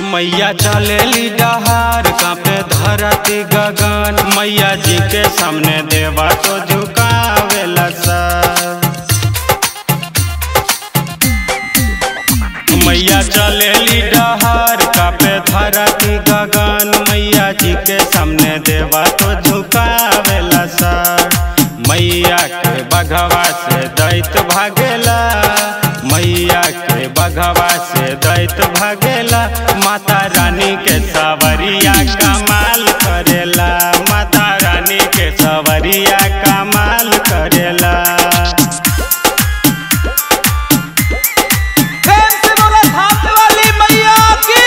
मैया चलेली डहार कांपे धरती गगन मैया जी के सामने देवा तो झुकावेला सब मैया चलेली डहार कापे धरती गगन मैया जी के सामने देवा तो झुकावेला सर मैया के बघवा से दैत भागेला मैया के बघवा से दैत भागेला माता रानी के सवरिया कमाल करेला माता रानी के सवरिया कमाल करेला प्रेम से बोला धाम वाली मैया की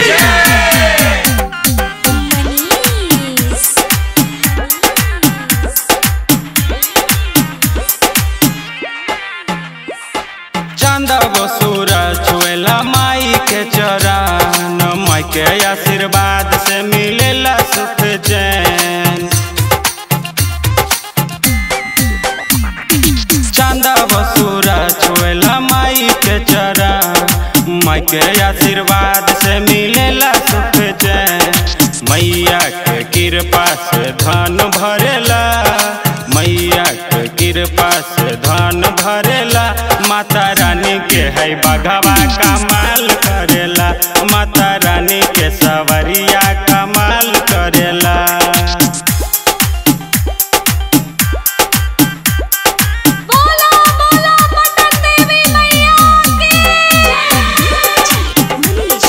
मनीष चंदा गो सूरज छुएला माई के चरण माई के आशीर्वाद से मिलेला सुख चैन चंदा गो सूरज छुएला माई के चरण माई के आशीर्वाद से मिलेला सुख चैन मैया के कृपा से धन भरेला मैया के कृपा से धन भरेला माता रानी के है बघवा कमाल करेला माता रानी के सवरिया कमाल करेला बोला बोला पटन देवी मैया की मनीष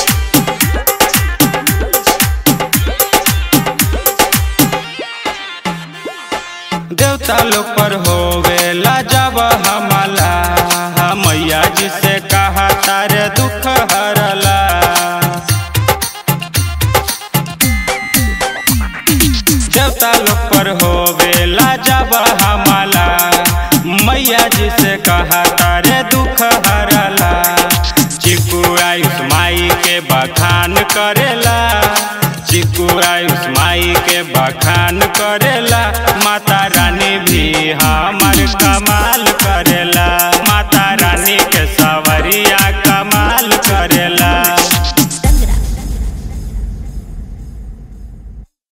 देवता लोग पर होवेला जब हमला मैया जी से कहा तारे दुख हरला देवता लोग पर होवेला जब हमला मैया जी से कहा तारे दुख हरला चिकू आयुष माई के बखान करेला चिकू आयुष माई के बखान करेला माता रानी भी हमार कमाल